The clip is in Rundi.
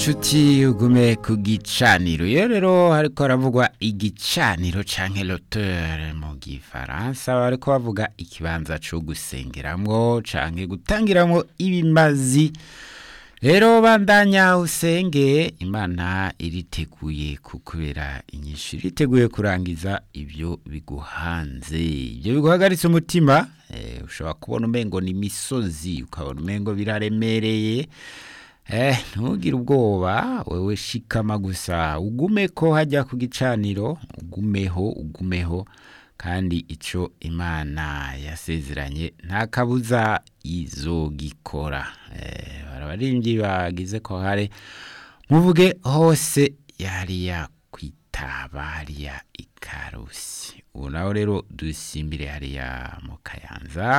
nshuti ugume ku gicaniro iyo rero hariko haravugwa igicaniro canke loteur mu gifaransa bariko bavuga ikibanza co gusengeramwo canke gutangiramwo ibimazi rero bandanya usenge imana iriteguye kukubera inyishu iriteguye kurangiza ibyo biguhanze ibyo biguhagaritse umutima eh, ushobora kubona umengo ni imisozi ukabona umengo biraremereye Eh, ntugire ubwoba wewe shikama gusa ugumeko hajya ku gicaniro ugumeho ugumeho kandi ico imana yasezeranye nta kabuza izogikora eh, barabarimvyi bagize ko hare muvuge hose yariya kwitaba hariya ikarusi ubu nawe rero dusimbire hariya mu kayanza